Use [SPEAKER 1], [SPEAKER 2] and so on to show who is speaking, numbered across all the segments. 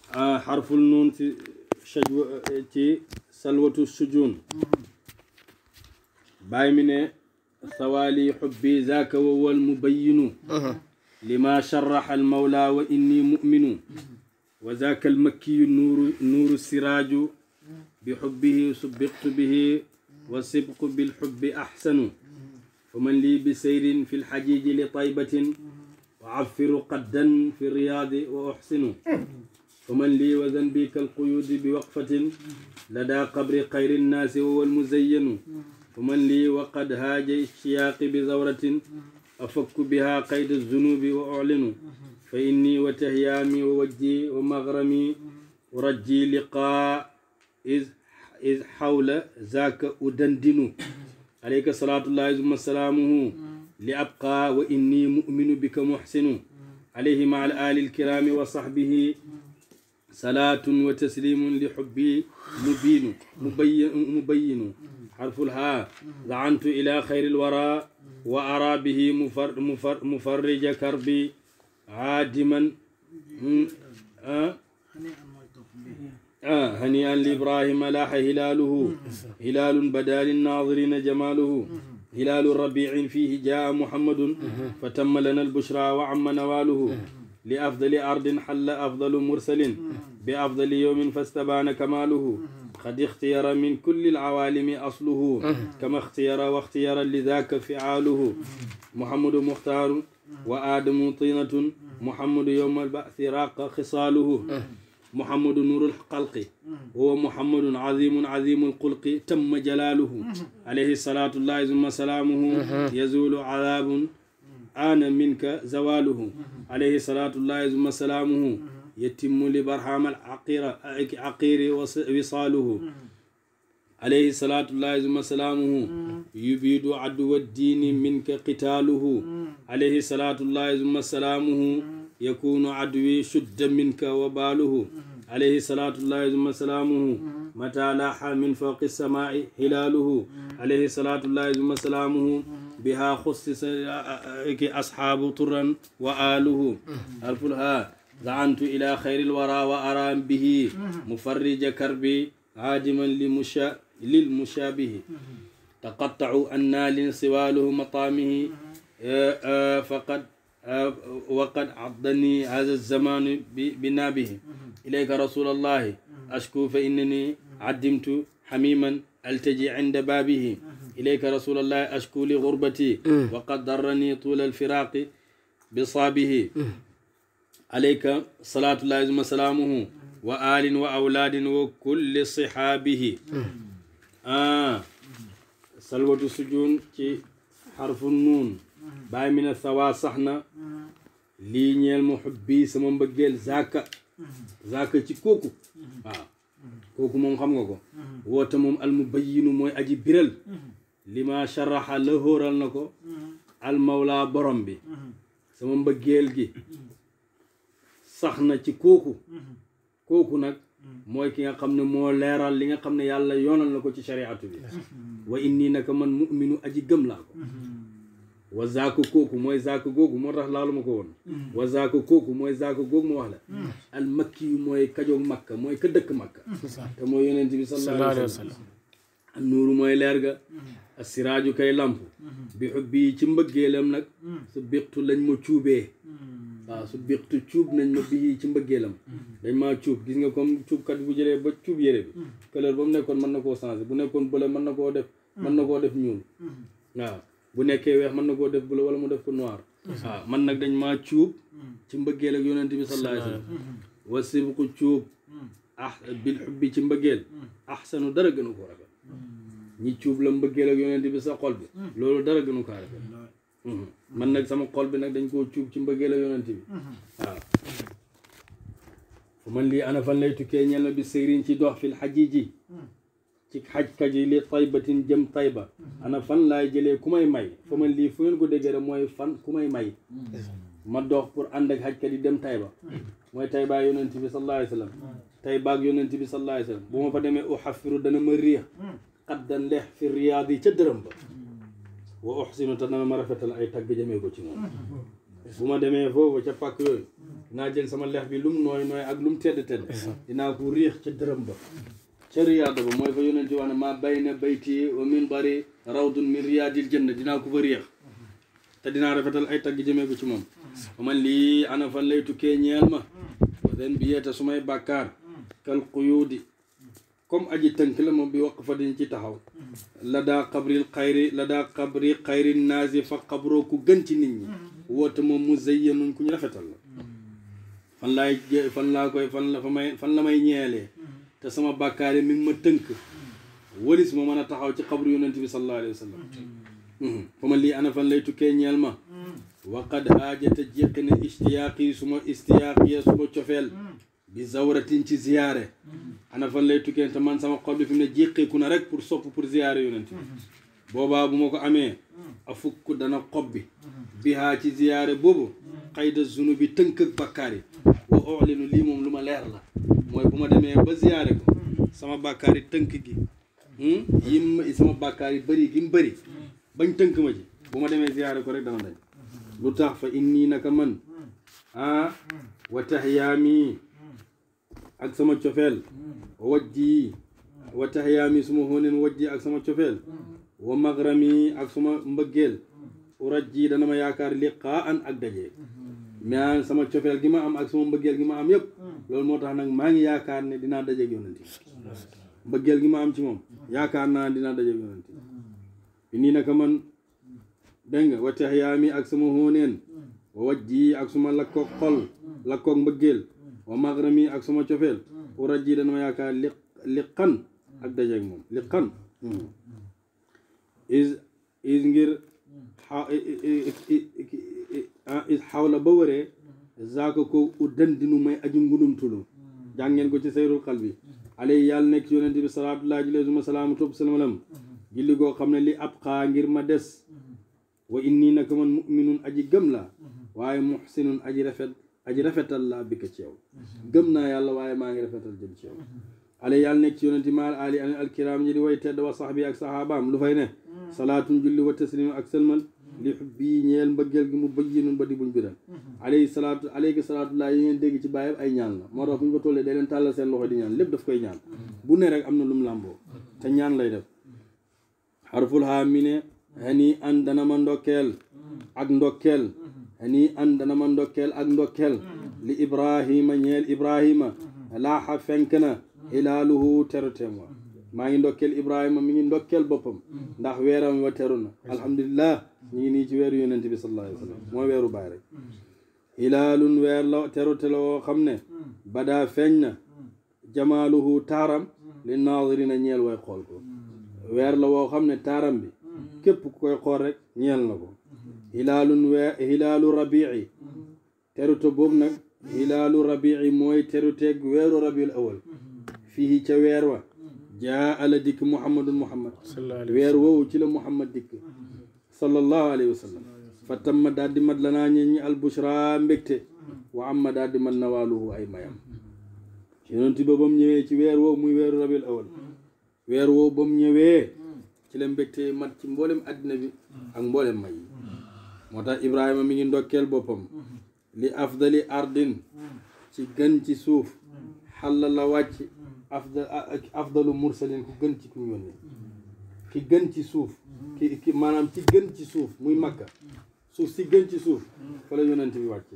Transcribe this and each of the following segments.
[SPEAKER 1] xarful nuun ci shajwa ci salwatu sujun bàyyi mi ne sawaali xubbi zaaka wa wal mubayinu lima sharaxa almawla wa inni muminu wa zaaka almakkiyu nuuru nuuru siraaju bi xubbihi subiqtu bihi wa sibqu bilxubbi axsanu faman lii bi sayrin fi lxajiji li taybatin wa affiru qaddan fi riyaadi wa uxsinu faman lii wa zanbi kalquyuudi bi waqfatin ladaa qabri xayri nnaasi wa huwa almuzayyanu faman lii wa qad haaja ishtiyaaqi bi zawratin afakku biha qayda zunubi wa uclinu fa inni wa tahyaami wa wajji wa magrami urajji liqaa is is xawla zaaka udandinu alayka salaatullahi summa salaamuhu li abqaa wa inni muminu bika muxsinu alayhi maa al aali alkiraami wa saxbihi salaatun wa taslimun li xubbi mubiinu mubayinu xarful haa zacantu ila xayri alwara wa araa bihi mufarrija karbi caadiman هنيئا لإبراهيم لاح هلاله هلال بدا للناظرين جماله هلال ربيع فيه جاء محمد فتم لنا البشرى وعم نواله لأفضل أرض حل أفضل مرسل بأفضل يوم فاستبان كماله قد اختير من كل العوالم أصله كما اختير واختير لذاك فعاله محمد مختار وآدم طينة محمد يوم البعث راق خصاله محمد نور الخلق هو محمد عظيم عظيم الخلق تم جلاله عليه الصلاة الله ثم سلامه يزول عذاب آن منك زواله عليه الصلاة الله ثم سلامه يتم لبرهام العقير عقير وصاله عليه الصلاة الله ثم سلامه يبيد عدو الدين منك قتاله عليه الصلاة الله ثم سلامه يكون عدوي شد منك وباله عليه صلاة الله ثم سلامه متى لاح من فوق السماء هلاله عليه صلاة الله ثم سلامه بها خصص أصحاب طرا وآله ألف الها زعنت إلى خير الورى وأرى به مفرج كربي عاجما لمشا للمشابه تقطعوا النال سواله مطامه فقد وقد عضني هذا الزمان بنابه إليك رسول الله أشكو فإنني عدمت حميما ألتجي عند بابه إليك رسول الله أشكو لغربتي وقد ضرني طول الفراق بصابه عليك صلاة الله وسلامه وآل وأولاد وكل صحابه آه سلوة السجون حرف النون bàyyi mi ne sawaa sax na lii ñeel ma xubbi sama mbëggeel zaaka zaaka ci kooku waaw kooku moom xam nga ko woote moom almubayinu mooy aji biral li ma sharaxa la hóoral na ko almawla borom bi sama mbëggeel gi sax na ci kooku kooku nag mooy ki nga xam ne moo leeral li nga xam ne yàlla yoonal na ko ci shariatu bi wa inni naka man muminu aji gëm laa ko wa zaako kooku mooy zaako googu moo tax laalu ma ko woon wa zaako kooku mooy zaako googu ma wax la al makki yu mooy kajoog makka mooy ka dëkk makka te mooy yonent bi sallallahu alayhi wa sallam an nuuru mooy leer ga a siraaju kay lamp bi xubbi ci mbëggeelam nag su biqtu lañ ma cuubee waaw su biqtu cuub nañ ma bii ci mbëggeelam dañ maa cuub gis nga comme cuubkat bu jëlee ba cuub yére bi couleur ba mu nekkoon mën na koo changé bu nekkoon bële mën na koo def mën na koo def ñuul waaw bu nekkee weex mën na koo def bula wala mu def ko noir waaw man nag dañ maa cuub ci mbëggeel ak yonent bi sallallahu alayhi wa sallam wa sibqu cuub ah bil xubbi ci mbëggeel ahsanu dara gënu ko rafet ñi cuub la mbëggeel ak yonent bi sa xol bi loolu dara gënu ko rafet man nag sama xol bi nag dañ koo cuub ci mbëggeel ak yonent bi waaw fu man lii ana fan lay tukkee ñel na bi sëriñ ci dox fil xajiji ci xajkat yi li taybatin jëm tayba ana fan laay jëlee ku may may fa man lii fu ngeen ko déggee rek mooy fan ku may may ma dox pour ànd ak xajkat yi dem tayba mooy taybaa yonent bi sallallahu alayhi wa sallam taybaak yonent bi sallallahu alayhi wa sallam bu ma fa demee uxafiru dana ma riix xaddan leex fi riyaad yi ca dërëm ba wa uxsinu te dana ma rafetal ay tagg jëmee ko ci moom bu ma demee foofu ca pàkk yooyu dinaa jël sama lex bi lum nooy nooy ak lum tedd tedd dinaa ko riix ca dërëm ba ca riyaada ba mooy fa yonent wax ne maa bayna bayti wa minbari rawdun min riyaadil janna dinaa ko fa riix te dinaa rafetal ay tagg jëmee ko ci moom fa man lii ana fan lay tukkee ñeel ma wa den bi yeeta su may bàkkaar kal quyuudi comme aji tënk la moom bi waq fa dañ ci taxaw la daa xabril xayri la daa xabri xayri naasi fa xabroo ku gën ci nit ñi woote moom mu zayyanun ku ñu rafetal la fan laay fan laa koy fan la fa may fan la may ñeelee te sama bàkkaar yi mi ngi ma tënk walis ma mën a taxaw ci xabru yonent bi sallallahu alayhi wa sallam fa ma lii ana fan lay tukkee ñeel ma waqad haajata jéqi ne istiyaaqi suma istiyaaqiya suma cofeel bi zawratin ci ziyaare ana fan lay tukkee te man sama xol bi fi mu ne jéqeeku na rek pour sopp pour ziyaare yonent bi boobaa bu ma ko amee a fukk dana xob bi bihaa ci ziyaare boobu xayda zunu bi tënk ak bakkaar yi wa oxlinu lii moom lu ma leer la mooy bu ma demee ba ziyaare ko sama bakkaar yi tënk gi yim sama bakkaar yi bëri gi mu bëri bañ tënk ma ci bu ma demee ziyaare ko rek dana dañ lu tax fa inni naka man ah wa taxyaami ak sama cofeel wajji wa taxyaami suma xóoneen wajji ak sama cofeel wa magrami ak suma mbëggeel urajji dana ma yaakaar liqaa an ak daje mais sama cofeel gi ma am ak sama mbëggeel gi ma am yëpp loolu moo tax nag maa ngi yaakaar ne dinaa dajeeg yonent bi mbëggeel gi ma am ci moom yaakaar naa dinaa dajeeg yonent bi nii naka man dégg nga wa taxyaami ak sama xóoneen wa wajji ak suma lakkoog xol lakkoog mbëggeel wa magrami ak suma cofeel urajji dana ma yaakaar li liqan ak dajeeg moom liqan is is ngir is xawla ba wëree zaaka ko u dandinu may aju ngudumtulu jàngeen ko ci sayrul xal bi alay yàlla nekk ci yonente bi salaatullahi alayhi suma salaamu topp salamalam julli goo xam ne li ab xaa ngir ma des wa inni naka man muminun aji gëm la waaye muxsinun aji rafet aji rafetal la bi ko ci yow gëm naa yàlla waaye maa ngi rafetal jëm ci yow alay yàlla nekk ci yonente maal ali an alkiram ñi di way tedd wa saxbi ak saxaabaam lu fay ne salaatun julli wa taslim ak sëlmal li xubbi ñeel mbëggeel gi mu bëjjinun ba di buñ biral alayhi salaatu alayhi salaatullah yi ngeen dégg ci bàyyi ay ñaan la moo tax bu ñu ko tollee day leen tàllal seen loxo di ñaan lépp daf koy ñaan bu ne rek am na lu mu làmboo te ñaan lay def xarful haa mi ne hani an dana ma ndokkeel ak ndokkeel hani an dana ma ndokkeel ak ndokkeel li ibrahima ñeel ibrahima laaxa fenk na hilaaluhu teruteem wa maa ngi ndokkeel ibrahima mi ngi ndokkeel boppam ndax weeram wa teru na alhamdulillah ñu ngi nii ci weeru yonent bi sallallahu alayhi wa sallam mooy weeru baay rek hilaalun weer la terute la woo xam ne badaa feeñ na jamaaluhu taaram li naadirina ñeel way xool ko weer la woo xam ne taaram bi képp ku koy xool rek ñeel na ko hilaalun weer hilaalu rabii terute boobu nag hilaalu rabii mooy teruteeg weeru rabiul awal fii ca weer wa jaa ala dikk muhammadun muhammad weer woowu ci la muhammad dikk sallallahu alayhi wa sallam fa tamma daal di mat lanaa ñe ñi albushra mbégte wa amma daal di mat nawaaluhu ay mayam yonent ba ba mu ñëwee ci weer woowu muy weeru rabiul awal weer woowu ba mu ñëwee ci la mbégte mat ci mboolem addina bi ak mboolem may yi moo tax ibrahima mi ngi ndokkeel boppam li afdali ardin ci gën ci suuf xalla la wàcc afdal afdalu mursalin ku gën ci ku ñu yónni ki gën ci suuf ki ki maanaam ci gën ci suuf muy makka suuf si gën ci suuf fa la yonent bi wàcc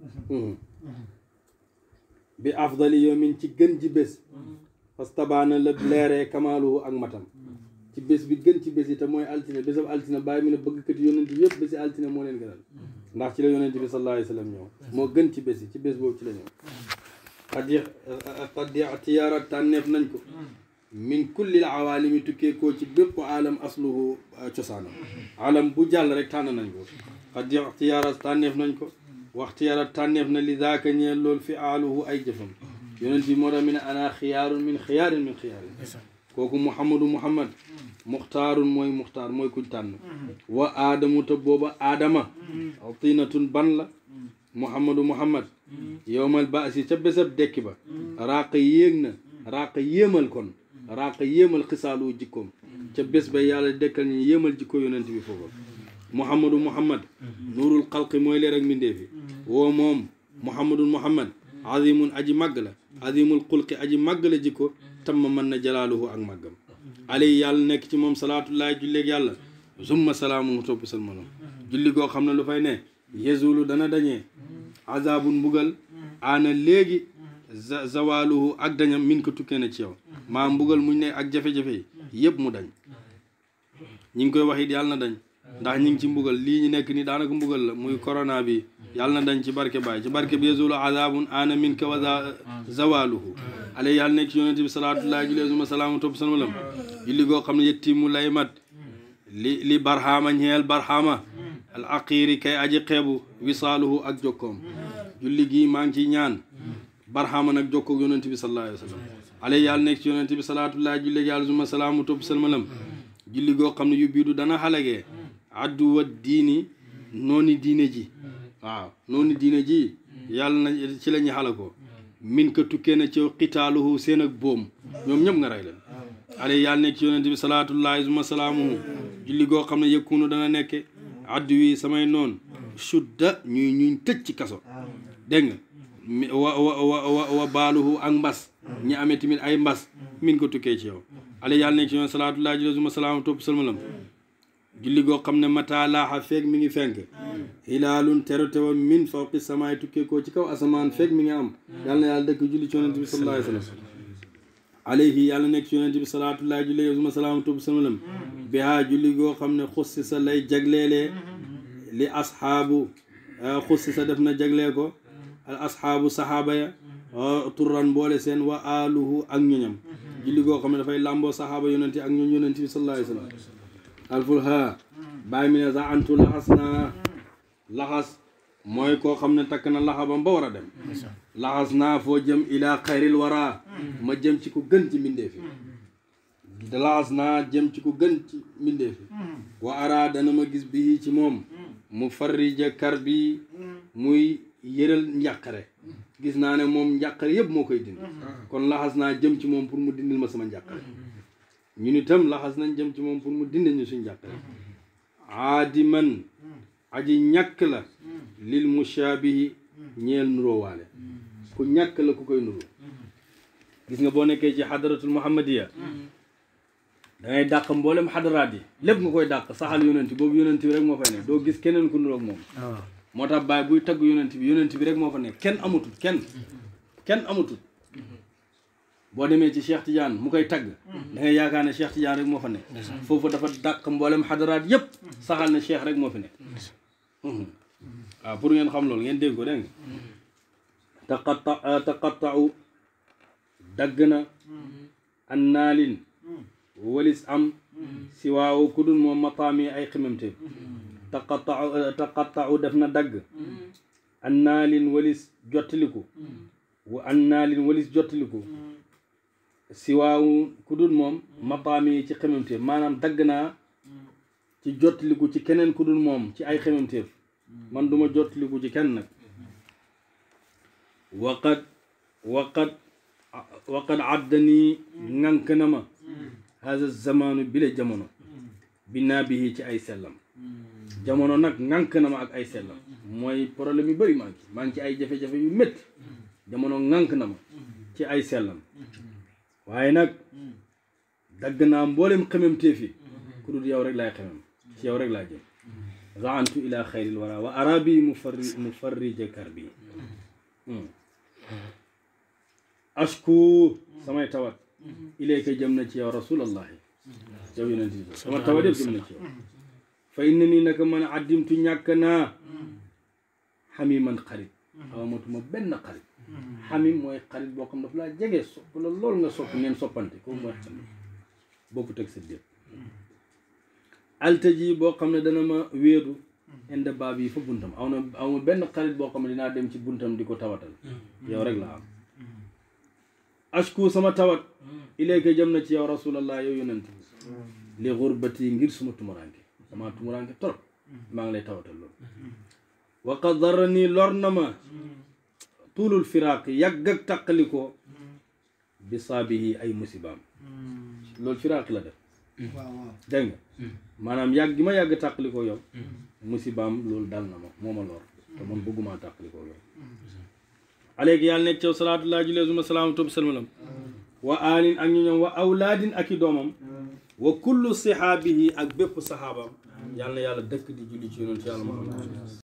[SPEAKER 1] bi afdali yawmin ci gën ci bés parce que tabaana la leeree kamaaluhu ak matam ci bés bi gën ci bés yi te mooy altine bésab altine bàyyi mu ne bëggkat yonent bi yëpp bési altine moo leen gënal ndax ci la yonent bi sallallahu alayhi wa sallam ñëw moo gën ci bés yi ci bés boobu ci la ñëw xad y xad ixtiyaara tànneef nañ ko min kulli awaalimi tukkee koo ci bépp aalam asluhu cosaanam aalam bu jàll rek tànn nañ ko xad ixtiyaara tànneef nañ ko waxtiyaara tànneef na li daaka ñeel loolu fi aaluhu ay jëfam yonent bi moo tax mi ne ana xiyaarun min xiyaarin min xiyaarin kooku muhammadu muhammad muxtaarun mooy muxtaar mooy kuñ tànn wa aadamu te booba aadama tinatun ban la muhammadu muhammad yowmal baasi ca bésab dekki ba raaq yéeg na raaq yéemal kon raaq yéemal xisaalu jikkoom ca bés ba yàlla dekkal ñu yéemal jikko yonent bi foofu muhammadu muhammad nuurul xalqi mooy leer ak mbindee fi woo moom muhammadun muhammad azimun aji màgg la azimul xulqi aji màgg la jikko tamma mën na jalaaluhu ak màggam alay yàlla nekk ci moom salaatullahi julleeg yàlla summa salaamu topp salmanam julli goo xam ne lu fay ne yezulu dana dañee azabun mbugal aana léegi zawaluhu ak dañam min ko tukkee na ci yow maa mbugal muñ ne ak jafe-jafe yi yëpp mu dañ ñi ngi koy wax it yàlla na dañ ndax ñi ngi ci mbugal lii ñu nekk ni daanaka mbugal la muy corona bi yàlla na dañ ci barke baay ci barke bi yazulu azabun ana min ka wa zawaluhu alay yàlla nekk ci yonente bi salaatullahi julli suma salaamu topp salmalam julli goo xam ne yetti mu lay mat li li barhama ñeel barhama al aqiri kay aji xeebu wisaaluhu ak jokkoom julli gi maa ngi ciy ñaan barhama nag jokkoog yonente bi sallallahu alayhi wa sallam alay yàlla nekk ci yonente bi salaatullahi julli yàlla suma salaamu topp salmalam julli goo xam ne yu biidu dana xalagee addu wa diini nooni diine ji waaw nooni diine ji yàlla na ci la ñu xala ko min ko tukkee na ci xitaaluhu seen ak boom ñoom ñëpp nga rey leen alay yàlla nekk ci yonente bi salaatullahi suma salaamuhu julli goo xam ne yëkkunu dana nekke addu wi samay noon sudda ñuy ñuñ tëj ci kaso dégg nga wa wa wa wa baaluhu ak mbas ñi amee tamit ay mbas min ko tukkee ci yow alay yàlla nekk ci yoon salaatullahi julli suma salaamu topp salmalam julli goo xam ne mata laaxa feeg mi ngi fenk hilaalun terotewa min fawqi samaay tukkee koo ci kaw asamaan feeg mi ngi am yàlla na yàlla dëkk julli ci yonente bi sallallahu alayhi wa sallam alayhi yàlla nekk ci yonente bi salaatullahi julli suma salaamu topp salmalam bihaa julli goo xam ne xussi sa lay jagleelee li asxaabu xussi sa def na jaglee ko al asxaabu saxaaba ya turran boole seen wa aluhu ak ñoñam julli goo xam ne dafay làmboo saxaaba yonente ak ñoñ yonente bi sallallahu alayhi wa sallam alful ha bàyyi mi ne sax antu laxas naa laxas mooy koo xam ne takk na laxabam ba war a dem laxas naa foo jëm ilaa xayril wara ma jëm ci ku gën ci mbindee fi laxas naa jëm ci ku gën ci mbindee fi wa ara dana ma gis bii ci moom mu farrija kar bi muy yëral njàqare gis naa ne moom njàqare yëpp moo koy dindi kon laxas naa jëm ci moom pour mu dindil ma sama njàqare ñun itam laxas nañ jëm ci moom pour mu dindil ñu suñ njàqare aadiman aji ñàkk la lil mushaabihi ñeel nuroowaale ku ñàkk la ku koy nuru gis nga boo nekkee ci xadaratul muhammadiya da ngay dàq mboolem xadaraat yi lépp nga koy dàq saxal yonent boobu yonent bi rek moo fay ne doo gis keneen ku nuroog moom moo tax baay buy tagg yonent bi yonent bi rek moo fa nekk kenn amatul kenn kenn amatul boo demee ci Cheikh Tidiane mu koy tagg da ngay yaakaar ne Cheikh Tidiane rek moo fa nekk foofu dafa dàq mboolem xadaraat yépp saxal ne Cheikh rek moo fi nekk waaw pour ngeen xam loolu ngeen dégg ko dégg nga taqatta taqattau dagg na an naalin walis am si waaw ku dul moom mataami ay ximamte taqattau taqattau def na dagg an naalin walis jottaliku wa an naalin walis jottaliku si waaw ku dul moom mataami ci ximamteef maanaam dagg naa ci jottaliku ci keneen ku dul moom ci ay ximamteef man duma jottaliku ci kenn nag waqad waqad waqad addanii ŋànk na ma hada zamanu bi la jamono binaa bihi ci ay sellam jamono nag ŋànk na ma ak ay sellam mooy problème yu bëri maa ngi maa ngi ci ay jafe-jafe yu métti jamono ŋànk na ma ci ay sellam waaye nag dagg naa mboolem xemem téefi ku dul yow rek laay xemem ci yow rek laa jëm zaantu ila xayril wara wa arabi mufarri mufarrija karbi ashku samay tawat ilayka jëm na ci yow rasulallahi yow yonent bi sama tawat yëpp jëm na ci yow fa inna nii naka man addimtu ñàkk naa xamiman xarit amatuma benn xarit xamim mooy xarit boo xam daf laa jege sopp la lool nga sopp ngeen soppante kooku mooy xamim bokku teg sa déet altaji boo xam ne dana ma wéeru inde baab yi fa buntam aw na aw ma benn xarit boo xam ne dinaa dem ci buntam di ko tawatal yow rek la am ashku sama tawat ilayka jëm na ci yow rasulallah yow yonent li xurbati ngir suma tumuranke sama tumuranke trop maa ngi lay tawatal loolu wa qad darrani lor na ma tuulul firaaq yàgg ak tàqalikoo bi saabihi ay musibaam loolu firaaq la def dégg nga maanaam yàgg gi ma yàgg tàqalikoo yow musibaam loolu dal na ma moo ma lor te man bëgguma tàqalikoo yow aleyki yàlla nekk caw salaatullah julee suma salaama tobi salmalam wa alin ak ñu ñoom wa awlaadin ak i doomam wa kullu sihaabihi ak bépp sahaabam yàlla na yàlla dëkk di julli ci yonent yàlla Muhammad